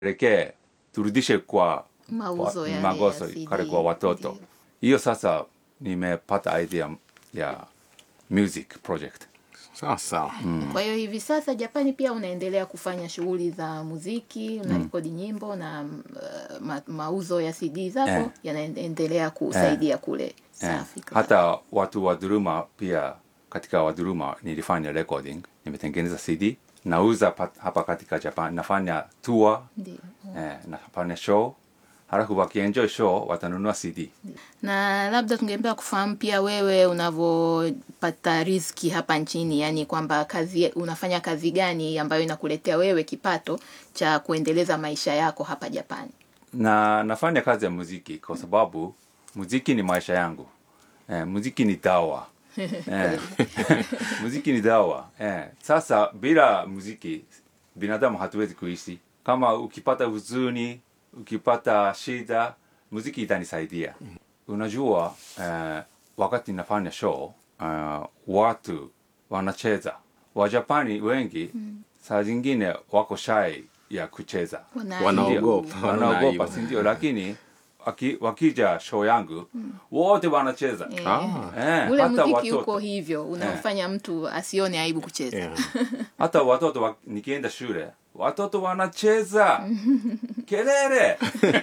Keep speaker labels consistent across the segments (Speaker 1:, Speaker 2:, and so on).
Speaker 1: tuelekee turudishe kwa
Speaker 2: Mauzo
Speaker 1: wa-
Speaker 2: yale
Speaker 1: magoso
Speaker 2: ya CD.
Speaker 1: kale kwa watoto
Speaker 2: Ndiyo.
Speaker 1: hiyo sasa nimepata idea ya music project
Speaker 3: sawa sawa
Speaker 2: Kwa hiyo hivi sasa Japani pia unaendelea kufanya shughuli za muziki, unarekodi nyimbo na mm, uh, ma, mauzo ya CD zako
Speaker 1: Eh.
Speaker 2: yanaendelea kusaidia kule
Speaker 1: Eh,
Speaker 2: safi. kabisa.
Speaker 1: hata watu wa Duruma pia katika wa Duruma nilifanya recording nimetengeneza cd nauza pat- hapa katika japan nafanya tour
Speaker 2: Ndiyo.
Speaker 1: eh, nafanya show halafu wakienjoy show watanunua cd
Speaker 2: na labda tungependa kufahamu pia wewe unavyopata riziki hapa nchini, yani kwamba kazi unafanya kazi gani ambayo inakuletea wewe kipato cha kuendeleza maisha yako hapa Japani.
Speaker 1: na nafanya kazi ya muziki kwa sababu muziki ni maisha yangu eh, muziki ni dawa eh, muziki ni dawa eh. Sasa bila muziki binadamu hatuwezi kuishi. Kama ukipata huzuni, ukipata shida, muziki itanisaidia. Unajua eh, wakati nafanya show eh, watu wanacheza Wajapani wengi saa zingine wako shy ya kucheza
Speaker 2: Wana-
Speaker 3: Wanaogopa.
Speaker 1: Ndio,
Speaker 3: wanaaibu.
Speaker 1: wanaogopa si ndio lakini waki, wakija show yangu wote wanacheza
Speaker 2: Eh,
Speaker 3: Ah.
Speaker 1: eh,
Speaker 2: ule
Speaker 1: hata
Speaker 2: muziki
Speaker 1: watoto
Speaker 2: uko hivyo unamfanya mtu asione aibu kucheza.
Speaker 3: Yeah.
Speaker 1: hata watoto wa, nikienda shule watoto wanacheza kelele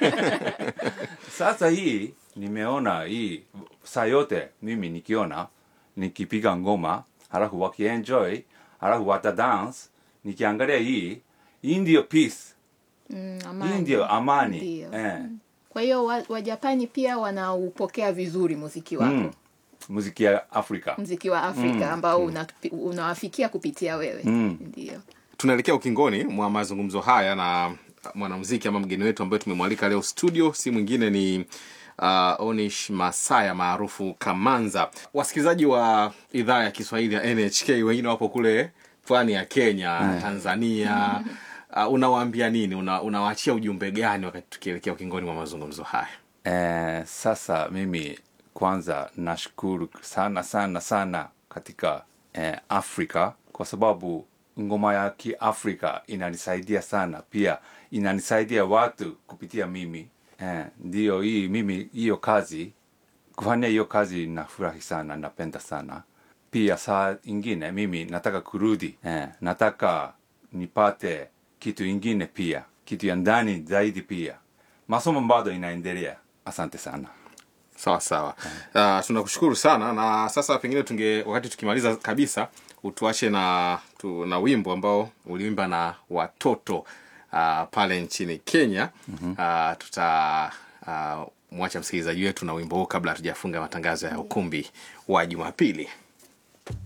Speaker 1: sasa hii nimeona hii saa yote mimi nikiona nikipiga ngoma halafu wakienjoy halafu wata dance nikiangalia hii hii ndio peace
Speaker 2: Mm,
Speaker 1: hii
Speaker 2: amani.
Speaker 1: ndio amani
Speaker 2: Ndio.
Speaker 1: eh.
Speaker 2: Kwa hiyo wa- Wajapani pia wanaupokea vizuri muziki wako
Speaker 1: mm. muziki ya afrika
Speaker 2: muziki wa Afrika ambao unatupi- unawafikia kupitia wewe
Speaker 1: Mm.
Speaker 2: ndio.
Speaker 3: tunaelekea ukingoni mwa mazungumzo haya na mwanamuziki ama mgeni wetu ambaye tumemwalika leo studio si mwingine ni uh, onish masaya maarufu kamanza wasikilizaji wa idhaa ya kiswahili ya nhk wengine wapo kule pwani ya kenya tanzania uh, unawaambia nini Una, unawaachia ujumbe gani wakati tukielekea ukingoni mwa mazungumzo haya
Speaker 1: Eh, sasa mimi kwanza nashukuru sana sana sana katika eh, Afrika kwa sababu ngoma ya Kiafrika inanisaidia sana, pia inanisaidia watu kupitia mimi eh, ndio hii mimi hiyo kazi kufanya hiyo kazi nafurahi sana, napenda sana. Pia saa ingine mimi nataka kurudi eh, nataka nipate kitu ingine pia, kitu ya ndani zaidi pia. Masomo bado inaendelea. Asante sana.
Speaker 3: sawa sawa uh, tunakushukuru sana na sasa pengine tunge wakati tukimaliza kabisa utuache na tu, na wimbo ambao uliimba na watoto uh, pale nchini kenya mm-hmm. uh, tuta uh, mwacha msikilizaji wetu na wimbo huu kabla hatujafunga matangazo ya ukumbi wa jumapili